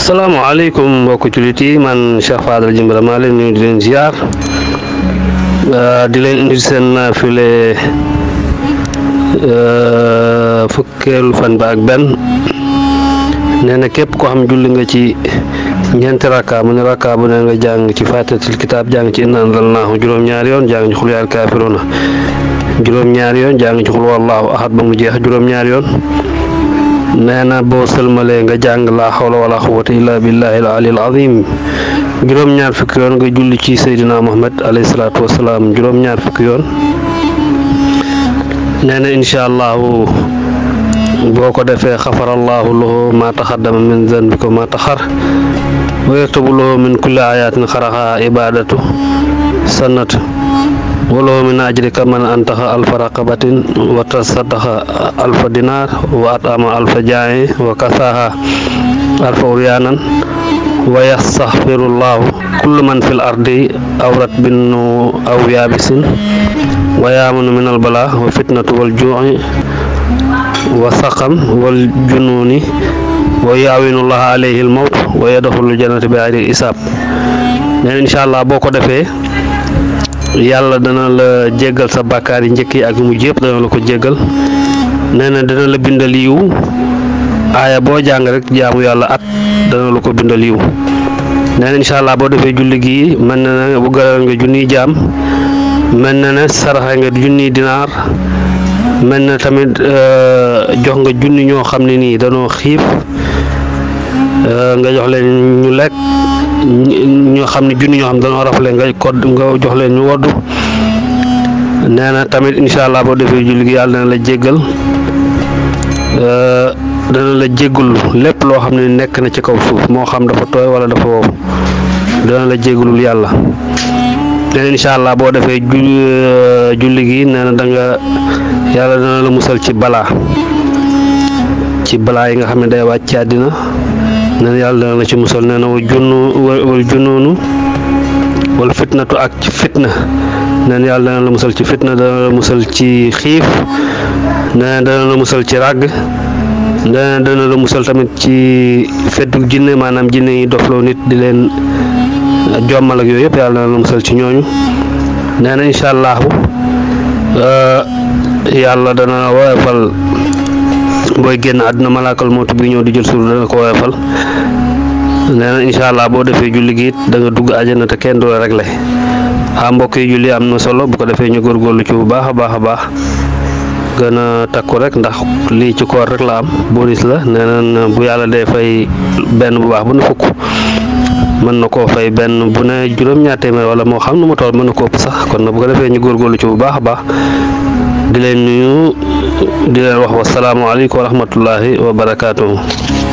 salaamaaleykum mbokki jullit yi man Cheikh Fadal Jimbira maa leen nuyu di leen ziar di leen indi seen naafile fukkeelu fan ba ak benn nee na képp koo xam julli nga ci ñeenti rakka mu ne rakka bu ne nga jàng ci fatihatul kitaab jàng ci inna anzalnaahu juróom-ñaari yoon jàng ci xul yaal kaafiruuna juróom-ñaari yoon jàng ci xul wallaahu ahad ba mu jeex juróom-ñaari yoon nee na boo sëlmalee nga jàng laa xawla wala quwwata illa billahi al ali al azim juróom-ñaar fukki yoon nga julli ci Seydina Muhammad alayhi salaatu wasalaam juróom-ñaar fukki yoon nee na incha allahu boo ko defee xafarallahu lahu ma taxaddama min zanbika ma taxar wa yaktubu lahu min kulli ayatin xaraxa ibadatu sanat wala min ajrika man antaxa alfa raqabatin wa tasaddaxa alfa dinar wa atama alfa jaayi wa kasaha alfa uryaanan wa yastaxfirullahu kullu man fil ardi awrat bin aw yaabisin wa yaamanu min albala wa fitnatu wal juuci wa saqam wal junuuni wa yaawinullaha alayhi almawt wa yadxulu jannata bi ayri isaab neen incha allah boo ko defee yàlla dana la jéggal sa bàkkaar yi njëkk yi ak mujj yëpp dana la ko jéggal nee na dana la bindal yiw aaya boo jàng rek jaamu yàlla at dana la ko bindal yiw nee na incha allah boo defee julli gi mën na ne bu garal nga junniy jaam mën na ne saraxa nga junniy dinaar mën na tamit jox nga junni ñoo xam ne nii danoo xiif nga jox leen ñu lekk ñoo xam ne junni ñoo xam dañoo rafle nga ko nga jox leen ñu woddu nee na tamit incha allah boo defee julli gi yàlla dana la jéggal dana la jéggul lépp loo xam ne nekk na ci kaw suuf moo xam dafa tooy wala dafa wow dana la jéggalul yàlla nee na incha allah boo defee julli gi nee na da nga yàlla dana la musal ci balaa ci balaa yi nga xam ne day wàcc ci àddina nee na yàlla dana la ci musal nee na wa junnu wal junnoonu wal fitnatu ak ci fitna nee na yàlla dana la musal ci fitna dana la musal ci xiif nee na dana la musal ci ràgg nee na dana la musal tamit ci feddu jinne maanaam jinne yi dofloo nit di leen jommal ak yooyu yëpp yàlla dana la musal ci ñooñu nee na incha allahu yàlla dana woyofal booy génn àdduna malaakal mootu bi ñëw di jël suur dana ko woyofal nee na incha allah boo defee julli gi it da nga dugg àjjana te kenn du la réglé ah mbokk yi julli am na solo bu ko defee ñu góorgóorlu ci bu baax a baax a baax gën a takku rek ndax lii ci koor rek la am bonus la nee na bu yàlla dee fay benn bu baax bu ne fukk mën na koo fay benn bu ne juróom-ñaar téeméer wala moo xam nu ma toll mën na koo ëpp sax kon na bu ko defee ñu góorgóorlu ci bu baax a baax di leen nuyu di leen wax wasalaamualeykum wa rahmatullahi wa barakaatuhu